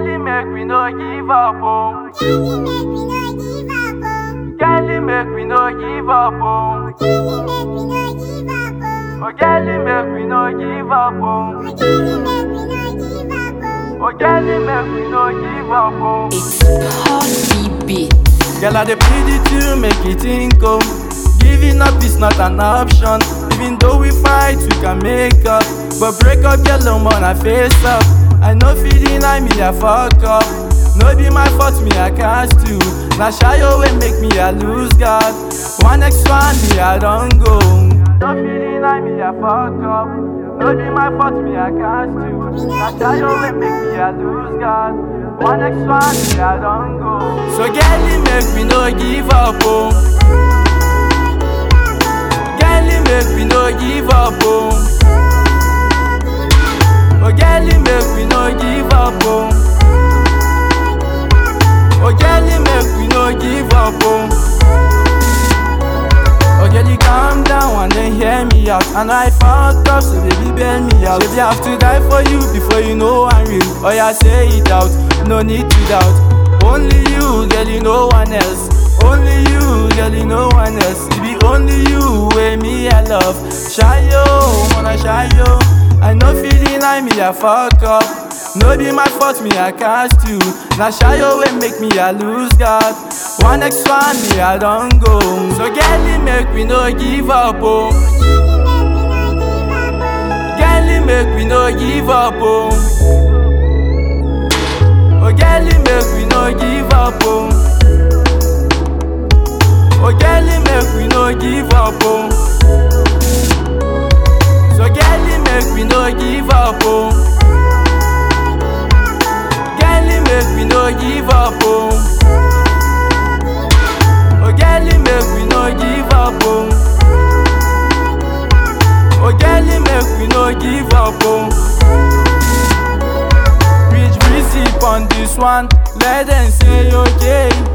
Girlie, make we no give up, oh. Girlie, make we no give up, oh. Oh, girlie, make we no give up, oh. Oh, girlie, make we no give up, oh. It's Hot Beat. Girl, I dey plead with you, make it think, oh. Giving up is not an option. Even though we fight, we can make up. But break up, girl, no more, I face up. I know feeling I me, I fuck up. No be my fault, me, I cast you. Now shy away, make me, I lose God. One next one, me, I don't go. No feeling I me, I fuck up. No be my fault, me, I cast you. Now shy away, make me, I lose God. One next one, me, I don't go. So, girlie, make me no give up, oh. Girlie, make me no give up, oh. Oh, girlie, make me no give up, oh. Oh, girlie, make me no give up, oh. Oh, girlie, calm down and then hear me out. And I fucked up, so baby, bail me out. Baby, I have to die for you before you know I'm real. Oh, yeah, say it out, no need to doubt. Only you, girl, you no one else. Only you, girl, you no one else. It be only you, way me I love. Shy yo, wanna shy yo. I know feeling like me I fuck up. No be my fault, me I cast you. Now shy yo, way make me I lose God. One next one, me I don't go. So girlie, make me no give up, oh. Girlie, make me no give up, oh. Oh, girlie, make we no give up, oh. Oh, girlie, make we no give up, oh. So, girlie, make we no give up, oh. Girlie, make we no give up, oh. Oh, girlie, make we no give up, oh. Oh, girlie, make we no give up, oh. Rich breezy on this one, let them say okay.